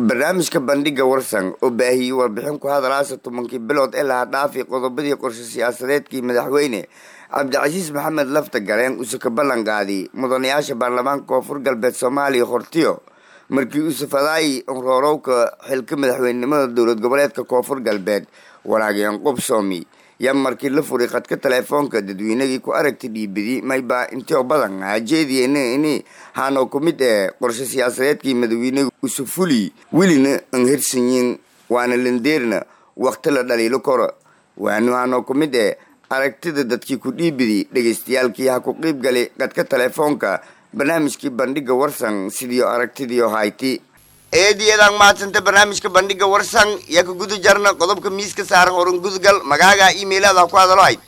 barnaamijka bandhiga warsan oo baahiyey warbixin ku hadalaasa tobankii bilood ee laha dhaafi qodobadii qorshe siyaasadeedkii madaxweyne cabdicasiis maxamed lafta gareen uuse ka ballan qaaday mudanayaasha baarlamaanka koonfur galbeed soomaaliya hortiyo markii uuse fadaayi roorowka xilka madaxweynenimada dowlad goboleedka koonfur galbeed walaageen qubsoomi yaa markii la furay khadka teleefoonka dadweynagii ku aragtay dhiibidi mayba intio badan hajeediyen ini haanoo ku mid ee qorshe siyaasadeedkii madaxweynaga usufuli welina an hirsanyin waana landeerna wakti la dhaliilo koro waanu haanoo ku mid ee aragtida dadkii ku dhiibidi dhegaystayaalkii ha ku qiib galay khadka teleefoonka barnaamijkii bandhiga warsan sidiio aragtidiio hayti eediyadan mahadsanta barnaamijka bandhiga warsan yaa ka guda jarna qodobka miiska saaran horan gudgal magaaga emailada ku hadalo hayd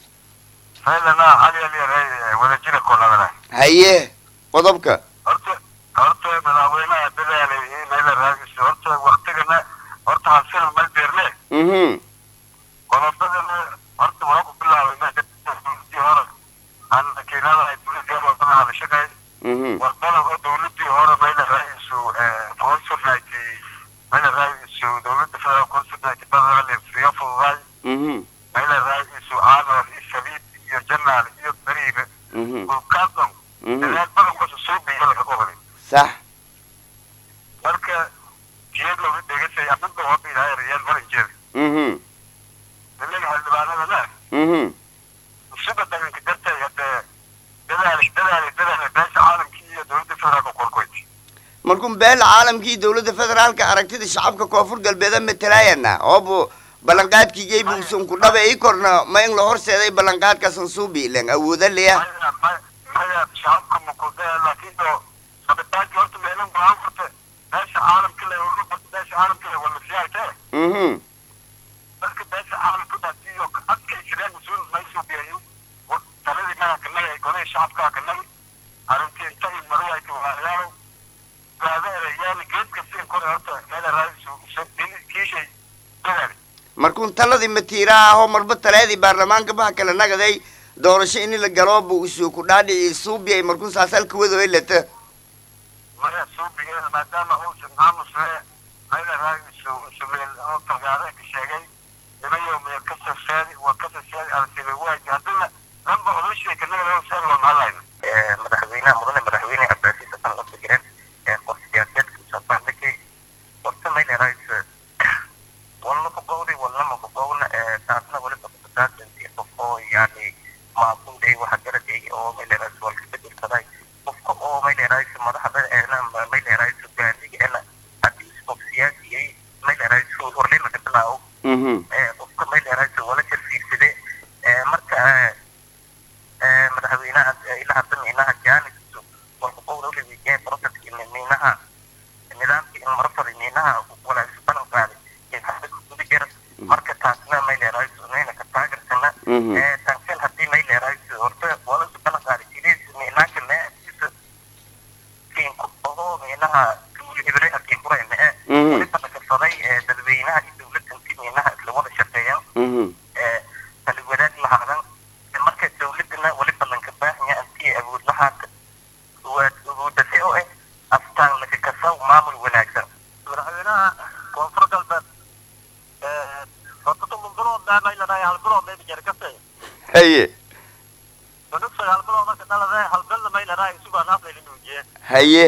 wadajira koladana haye qodobka horta horta madaxweynaha dadaalay inayla raadiso horta waktigana horta halsina mal beerne mhm qodobadana horta waa ku bilaabay meeshii hore aan makiinada ay dowladda wadana hadashaqay mhm warbadan oo dowladii hore mayla raadiso consulnati mayla raadiso dowladda federal consulnati badale fiya fududaay mhm mayla raadiso aanor iyo shabiib iyo janaal iyo beriibe mhm ulkaadon mhm dadaal badan kusa soo biyo laga qoray sax marka jiyad looga dhegasay amada hoba ilaahay riyaal maranjeed mhm nimanka xildhibaanadana mhm usuga dhaganka dartay hadee dadaali dadaali dadaali beesha caalamkii iyo dowladda federaalka korkoyd markuu beela caalamkii dowladda federaalka aragtida shacabka koonfur galbeeda matalaayana oobu ballanqaadkiigay buusan ku dhaba ii korna ma in la horseeday ballanqaadkaasan suubi ilen awooda leya maya ma- maya shacabka makudaya laakiin oo sabitaankii horta meelan golaan furte beesha caalamka le urur furte beesha caalamka le wala siyaasee mhm marka beesha caalamka dhatiyo adkaysadeen mas-uul maysoo biyayo taladii magankanagi ay golay shacabkaa kanagi arrintii inta i marayayka walaalayaalow gaadeera yaali geedka siin kore horta meela raadiso kiishay dadaali markuun taladii matiira ahoo marba taleedii baarlamaanka baha kala nagaday doorasho ini la galooba usuu ku dhaadhici suubiyay markuun saasalka wadoy lata maya suubigeeda maadaama uusan aamusee meela raadiso sumeel oo tagaare ka sheegay nimayo meel ka safeedi waa ka safeedi aragtida waaji haddana lamba odashii kanaga seen loo mahadlayna madaxweynaha mudane madaxweyne cabdicasiis xasan lafta jireen ee qof siyaasadeedka usabaandhigay horta mayna raadiso walna ku bowday walnama ku bowna taasna waliba kusaasantii qof oo yani maaquulay waxa garaday oo mayna raadiso walka bedelsaday qofka oo mayna raadiso madaxda eena mayna raadiso gaadiga eena haddii qof siyaasiyay mayna raadiso horleyna ka bilaawo mhm qofka mayleerayso wala jarfiirsade marka madaxweynaha ilaa hadda miinaha jaanisu walka qowdawlaweydiyaa proceski miinaha nidaamkii in marafada miinaha walaasi balan qaaday ee hadda guda jira marka taasna mayleerayso nayna ka taagersana mhm tankan haddii mayleerayso horta walasu balan qaaday sidiis miinaanka meesa kiinku ogo miinaha hibre hakiin kuray mee mhm waliba dhagafaday dadweynaha iyo dowladda intii miinaha isla wada shaqeeyaan mhm kala wadaag lahaadan marka dowladana wali ballanka baahanya intii awood lahaata awoodase oo ah astaan laka kasaw maamul wanaagsan madaxweynaha koonfur galbeed horta toban bilood dhaamaylanahay hal bilood mayba jere kase haye cunug sagaal bilood marka dhalade hal bilna maylanahay isugaa naaflayla nuujiye haye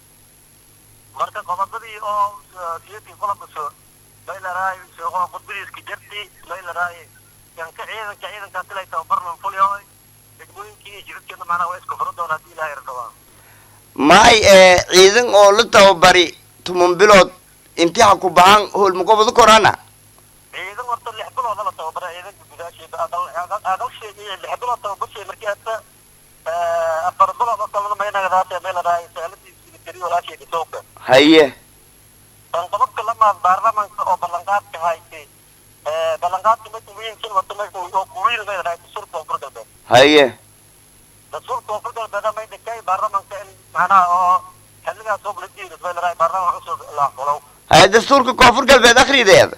marka qodobadii oo siyadii qolobkaso maylaraay oo qudbadiiska jarti maylaraay yanka ciidanka ciidanka tilay tababarnan fulyoy degmooyinkii iyo jidadkeena macnaha waa isku furo doona haddii ilaahay rabaa maay ee ciidan oo la tababari tuman bilood intii ha ku bahan howlmaqobada korana ciidan horta lix bilooda la tababaray ciidanka gudaasheeda aqalsheeda iyo lix bilood tababarshay markii hadda afar bilood oo kalena maynagadaate maylaraay saaladiisa militari walaasheeda tooga haye tan qodobka lamaad baarlamaanka oo ballanqaadka haysay ballanqaadka mid wiilkin wata mid oo kuwiil may dhahay dastuurka koonfur galbeed haye dastuurka koonfur galbeed may dhigtay baarlamaanka in macnaha oo xilligaas oo la diido may dhahay baarlamaanka cusub la aqbalo haye dastuurka koonfur galbeed akhrideeda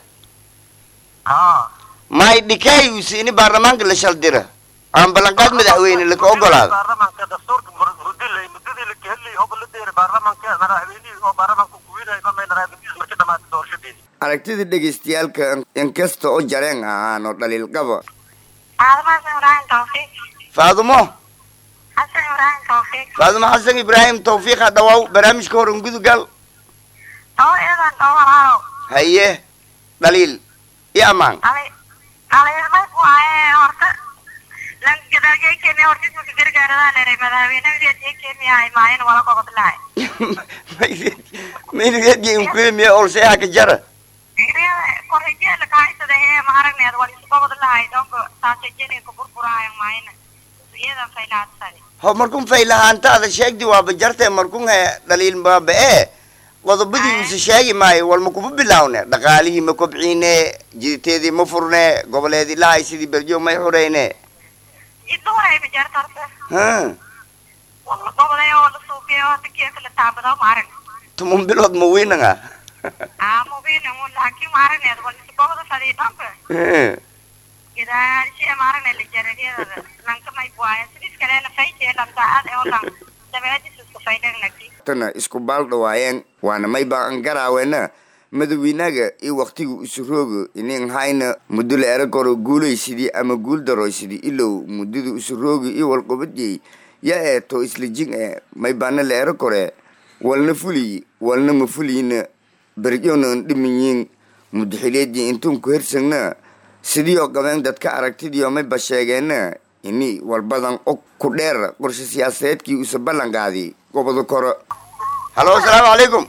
haa maay dhikay usi ini baarlamaanka la shaldira aan ballanqaad madaxweyne laka ogolaado baarlamaanka dastuurka mudilay muddadii la kaheli oo la deeray baarlamaanka madaxweynihii oo baarlamaanka kuwiil fiirayba may dharaadis marka dhamaatay doorashadeedii aragtida dhegeystayaalka inkasta oo jareen ahaan oo dhaliil qaba Faadumo Xasan Ibrahim Tawfiiq. faadumo Xasan Ibrahim Tawfiiq. faadumo xasan ibraahim tawfiiqa dhawaaw barnaamijka hor ungudugal Tawo eedan tawo walaalow. haye dhaliil iyo ammaan Ali Ali may ku haye horta lan gadaalgay keenay horta isma gargaaradaan eray madaxweynaha ee keenay ay maayin wala qoqod lahay. maynageedgii inkulimiya olseeha ka jara Ingriya korreeyay la kaaytada ee ma aragneed wala isku qoqod lahay donko saasajeen ku burburaayo maayin. Iyadan faylaasay. ho markun faylahaantaada sheegdi waaba jarte markun he dhaliil baaba ee qodobadii use sheegi maayo walma kuma bilaawne dhaqaalihii ma kobciine jiditeedii ma furne goboleedii lahay sidii berjo may xureyne Idoo ay ma jarta horta. ha Wala qoqoday oo la suuqiyo oo tikiyada la taabado ma arag. tumun bilood ma wiinanga Ah, mo bin mo laki ma aragneed wala isku qoqod fadhi donko. Gadaal shey ma aragneed la jaradiyada lanka may buaya sidis kale la faytay lan daad ee oo lan dabeedis isku faydan laki. tana isku baal dhawaayeen waana may baan garaawena madawiinaga iyo waktiga usurooga inin hayna muddo la era koro guulaysidii ama guul darooysidii ilow muddada usurooga iyo walqobadiyey ya ee to isla jing ee may baana la era kore walna fuliyi walna ma fuliyina berjona an dhimanyiin mudaxileedii intun ku hersagna sidii oo qabeen dadka aragtidii oo mayba sheegeena ini walbadan og ku dheer qorshe siyaasadeedkii usa ballan qaadi goboda koro halo asalaamu calaykum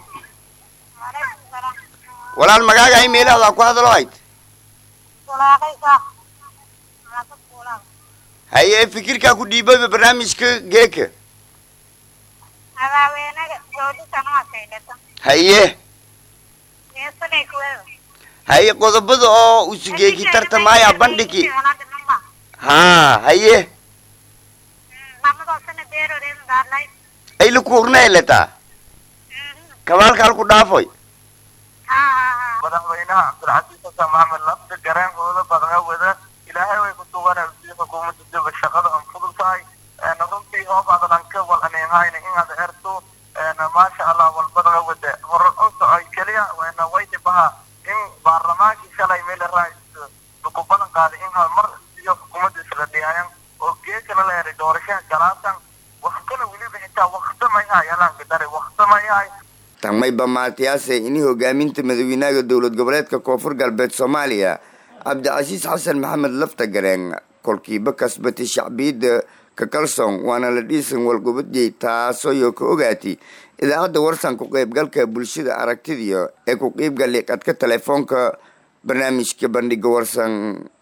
walaal magaaga ay meelahdaa ku hadalo hayd Walaaqaysa. Walaaqad walaaq. haye fikirkaa ku dhiibaba barnaamijka geeka Madaxweynaha dowladda ma saydata. haye Meesane ku weeyo. haye qodobada oo usu geeki tartamaya bandhigi ha haye Mamada sana beero reer daarlay. ay la kuurneeletaa kabaalka halku dhaafoy Ha ha. madaxweynaha cabdilcasiis xasan maxamed lafta gareenkooda badanga wada ilaahay way ku suganay si xukuumadda daba shaqada aan fudud tahay runtii oo badalanka wal aneehayna inaad erto maasha allah wal badanga wada horan u socay keliya wayna waydi baha in baarlamaankii shalay meel raais ku balan qaaday in hal mar iyo xukuumadda isla dhiyaayan oo geekana la eray doorashaha galaasan waqtana weliba xitaa waqtamay hayalaan gadare waqtamay hay tan mayba maatiyaase ini hogaaminta madawiinaha dowlad goboleedka koonfur galbeed soomaaliya cabdicasiis xasan maxamed lafta gareen kolkiiba kasbatay shacbiyadda ka kalsoon waana la dhiisan walgobadiyey taasooyo ka ogaatay idaacadda warsan ku qaybgalka bulshada aragtidiyo ee ku qiibgali qadka telefoonka barnaamijka bandhiga warsan